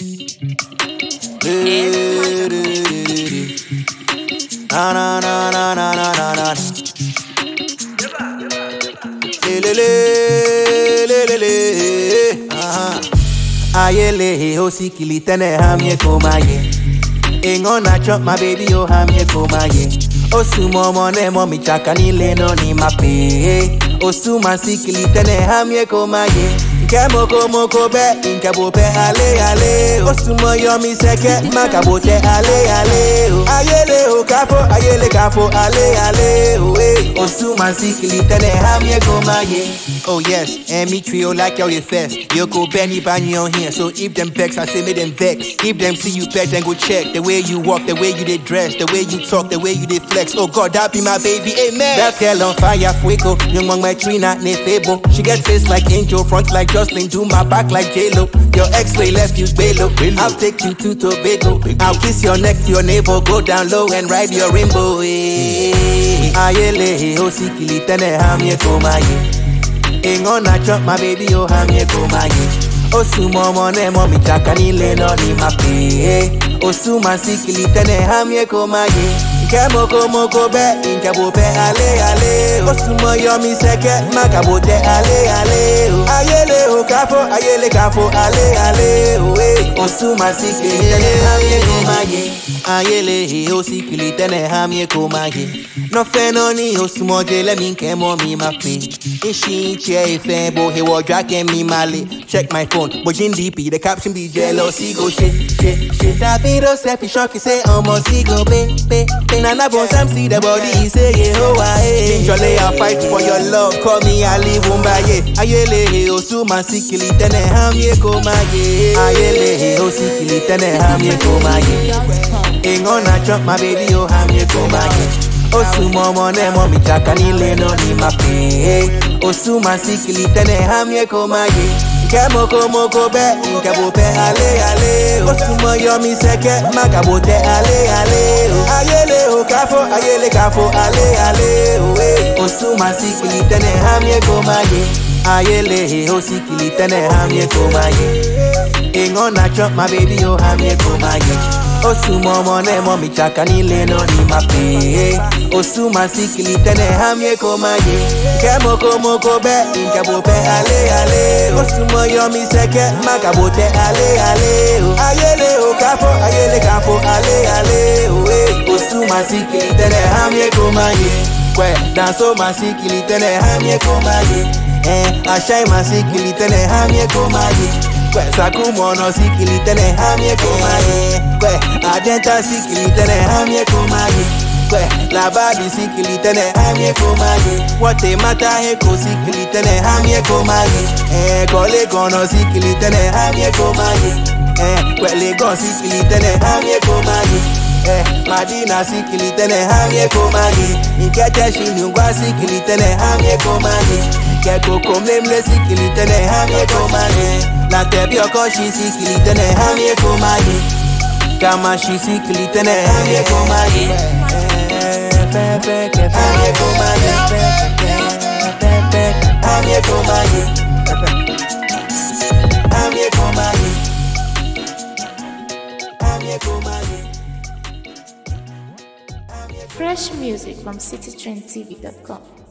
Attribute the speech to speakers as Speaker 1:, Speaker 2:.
Speaker 1: Na na na na na na na na. Le le le le le le. Ah. Ayele ho sikili tene hamye komaye. Ingo na chop my baby oh hamye komaye. Osumo mone momi chaka nile no ni mape. Osuma sikili tene hamye komaye. Nke moko moko be, nke bo be ale ale. Osumo yomi seke, makabo te ale ale. oh. Ayele ho kafo, ayele kafo ale ale. oh, eh. Osuma sikili tene hamye komaye. Oh yes, and me trio like y'all the first. You go Benny Bany on here, so if them vex, I say make them vex. If them see you back, then go check the way you walk, the way you did dress, the way you talk, the way you did flex. Oh God, that be my baby, amen. That girl on fire, fuego. Young one my Trina, ne fable. She get face like angel, front like Jocelyn, do my back like J-Lo. Your ex-way left you belo. I'll take you to Tobago. I'll kiss your neck to your navel, go down low and ride your rainbow. eh. Ayele, oh sikili tene hamye komaye. Ingo na chop my baby oh hamye komaye Osuma mone momi chaka nile no ni mape Osuma sikili tene hamye komaye Nke moko moko be nke bo be ale ale Osuma yomi seke makabo te ale ale oh. Ayele ho kafo ayele kafo ale ale oh, eh. Osuma sikili tene hamye komaye Ayele he o sikili tene hamye komaye No fenoni osumoje let me nke momi mape Ishi che ife bo he wo dragging me mali Check my phone, bojin DP, the caption be jealousy go shit, shit, shit Davido selfie shock, he say almost he go be, be, be Nana Bones Sam see the body, he say yeah ho aye Jolly I fight for your love, call me Ali Wumbaye Ayele he osuma sikili tene hamye komaye Ayele he osikili tene hamye komaye Ingo na chop my baby oh hamye komaye Osuma mone momi chaka nile no ni mape Osuma sikili tene hamye komaye Nke moko moko be, nke bo be ale ale Osuma yomi seke, makabo te ale ale Ayele ho kafo, ayele kafo ale ale oh, eh. Osuma sikili tene hamye komaye Ayele ho sikili tene hamye komaye Ingo na chop my baby oh hamye komaye Osuma mone momi chaka nile no ni mape Osuma sikili tene hamye komaye Nke moko moko be nke bo be ale ale Osuma yomi seke makabo te ale ale oh. Ayele o kafo ayele kafo ale ale oh, eh. Osuma sikili tene hamye komaye Kwe danso masikili tene hamye komaye Eh ashai masikili tene hamye komaye Kwe sakumono sikili tene hamye komaye Kwe adenta sikili tene hamye komaye Kwe labadi sikili tene hamye komaye Wate mata heko sikili tene hamye komaye Eh kole kono sikili tene hamye komaye Eh kwe legon sikili tene hamye komaye Eh, Madina sikili tene hamye komaye Nkete shinungwa sikili tene hamye komaye Keko komlemle sikili tene hamye komaye Na tebi okoshi sikili tene hamye komaye Kama shi sikili tene hamye komaye Hamye komaye Hamye komaye Hamye komaye Hamye komaye
Speaker 2: Fresh music from citytrendtv.com.